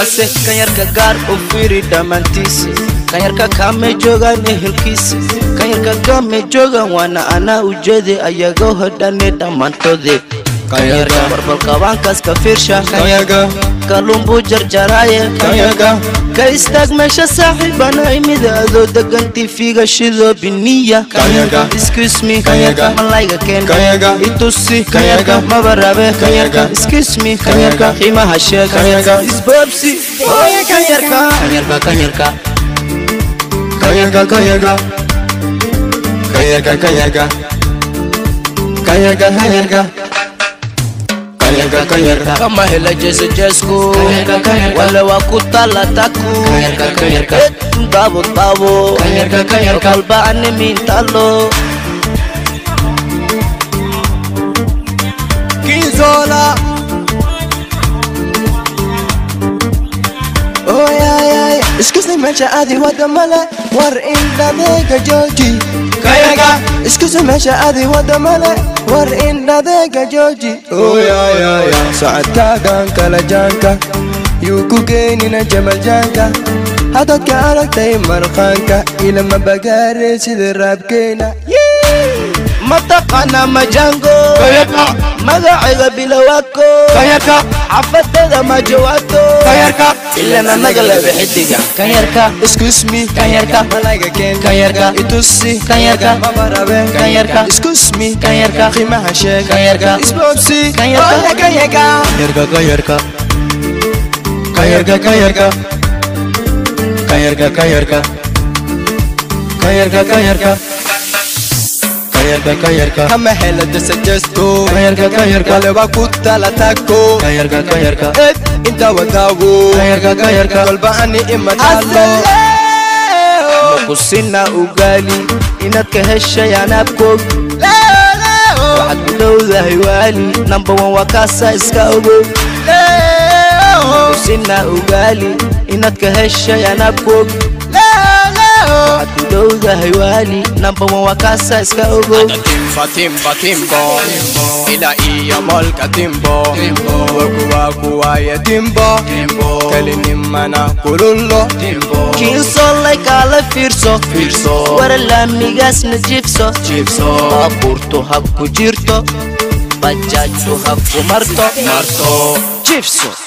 balse kanyarka gaar u fiiri dhammaantiisa kanyarka kaame joogaan ehelkiisa kanyarka kaame joogaan waana anaa ujeede ayagoo hodhane dhammaantoode kanyarka barbalqabaankaas ka fiirsha Kanyaga, kalluunbuu jarjaraaye kanyaga, ka istaag meesha saaxiibana imida adoo degan tifiga shidoo biniya Kanyaga. excuse me Kanyaga. malayga keen Kanyaga. itusi Kanyaga. maba rabe Kanyaga. excuse me Kanyaga. qiimaha sheeg Kanyaga. isboobsi oye kanyarka kanyarka kanyarka kanyaga, kanyaga. Kanyaga, kanyaga. Kanyaga, kanyaga. Kanyaga, kanyaga. kama hela jese jesku Kanyaga, kanyaga. wale wa kutala taku Kanyaga, kanyaga. tabo tabo Kanyaga, kanyaga. kalba ane mintalo Kinzola. Oh yeah yeah. Excuse me meesha aadi wada male war indhadeega jooji. Kayaga. Excuse me meesha aadi wada male war indhadeega jooji. Oh yeah yeah yeah. Socodkaagan kala jaanka yuu ku geynina jamal jaanka. Haddaad ka aragtay marqaanka ilama bagaare sida raabkeena. mataqana majango Kayarka. magacayga bilawako Kayarka. xafadada majawato Kayarka. ilana nagalebe xidiga kanyarka Excuse me, Kanyarka. malayga keen, Kanyarka. itusi, Kanyarka. mama rabe, Kanyarka. Excuse me, Kanyarka. qiimaha sheeg, Kanyarka. isboobsi, Kanyarka. oya kanyarka. Kanyarka, kanyarka. Kanyarka, kanyarka. Kanyarka, kanyarka. Kanyarka, kanyarka. Kanyarka, kanyarka. Kama hela dasa jesto. Kanyarka, kanyarka. Wale wa kutala tako. Kanyarka, kanyarka. Eh, inta wadawo. Kanyarka, kanyarka. Kolba ani imanalo. kusina ugali inaad ka heshay anaabkoog waxaad ku dhowdahay waali number one waa kaasa iska ogow kusina ugali inaad ka heshay anaabkoog waxaad ku dhowdahay waali number one waa kaasa iska ogow Timba timba timbo ila iya molka timbo waku waku waye timbo kalinimana kulullo kiinsolay kaala fiirso wara laamigaasna jibso baabuurtu hab ku jirto bajaajtu hab ku marto jibso